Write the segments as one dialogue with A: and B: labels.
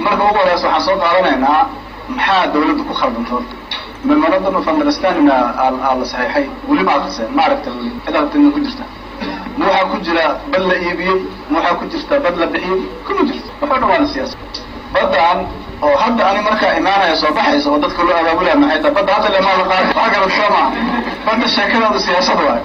A: marka ugu horeysa waxaan soo qaadanaynaa maxaa dawladda ku khaldanta horta memorandum of understanding aa la saxiixay weli ma akriseen ma aragta weli cid aragtina ku jirta ma waxaa ku jira bad la iibiyey ma waxaa ku jirta bad la bixiyey kuma jirto waxoo dhan waana siyaasa badan oo hadda ani markaa imaanaya soo baxaysa oo dadka loo abaabulaya maxay tahay badda hadda lemaa la qaada waa garad soo maa badda sheekadaadu siyaasad waayo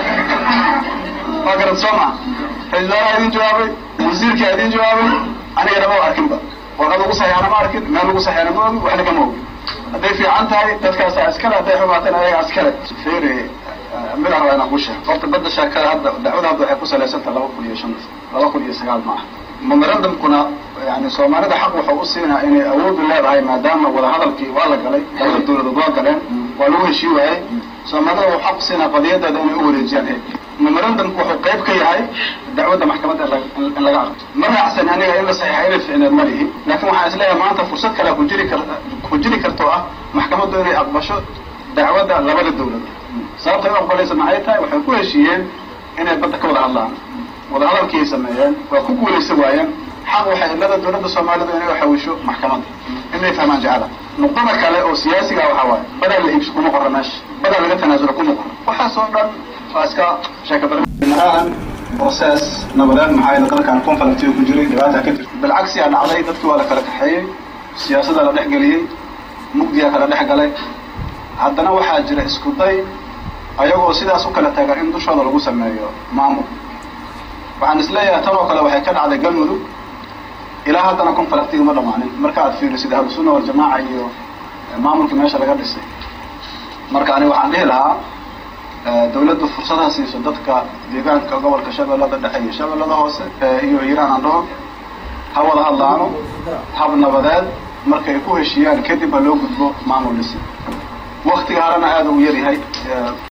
A: waa garad soo maa ra-isul wasaaraha idin jawaabay wasiirkaa idin jawaabay anigana ma arkinba warqad ugu saxiixana ma arkin meel ugu saxiixana ma ogi waxna kama ogi hadday fiican tahay dadkaasaa iskale hadday xumaatana ayaga iskale fere mid rabaa inaan ku sheego horta badda sheekada hadda dacwada hadda waxay ku salaysantaha laba kun iyo shan laba kun iyo sagaal ma aha memorandumkuna yani soomaalida xaq wuxuu u siinaa inay awoodu leedahay maadaama wadahadalkii waa la galay labada dawladood waa galeen waa lagu heshii waayey soomaalida wuxuu xaq u siinaa qadiyadeeda inay u wareejiyaan he memorandumku wuxuu qayb ka yahay dacwadda maxkamadda in laga aqrito ma raacsan aniga in la saxiixa inay ficneed ma lihi laakiin waxaan isleeyahay maanta fursad kale ku jiri kar ku jiri karto ah maxkamaddu inay aqbasho dacwadda labada dawladood sababta u aqbalaysa maxay tahay waxay ku heshiiyeen inay badda ka wada hadlaan wadahadalkiay sameeyeen waa ku guulaysan waayeen xaq waxay ilada dawladda soomaalida inay uxawisho maxkamadda inay fahmaan jecela nuqdada kale oo siyaasiga waxaa waaye badaa la iibso kuma qora meesha badaa laga tanaasulo kuma qoro waxaas oo dhan waa iska sheeka bar ahaan process nabadeed maxaa yeele dalkan conflictiga ku jiray dhibaata ka jirta bilcagsi aa dhacday dadkii waa la kala kaxeeyey siyaasada la dhex geliyey mugdiyaa kala dhex galay haddana waxaa jira isku day ayagoo sidaas u kala tagan in dushooda lagu sameeyo maamul waxaan isleeyahay tan oo kale waxay ka dhacday galmudug ilaa haddana conflictiga ma dhamaanin marka aad fiirisid ahlusunna waljamaaca iyo maamulkii meesha laga dhisay marka ani waxaan dhihi lahaa dawladdu fursadaha siiso dadka deegaanka gobolka shabeellada dhexe iyo shabeellada hoose iyo hiiraan aan dhaho ha wada hadlaano hab nabadeed markay ku heshiiyaan kadib ha loo gudbo maamul dhisi waktiga harana aada u yaryahay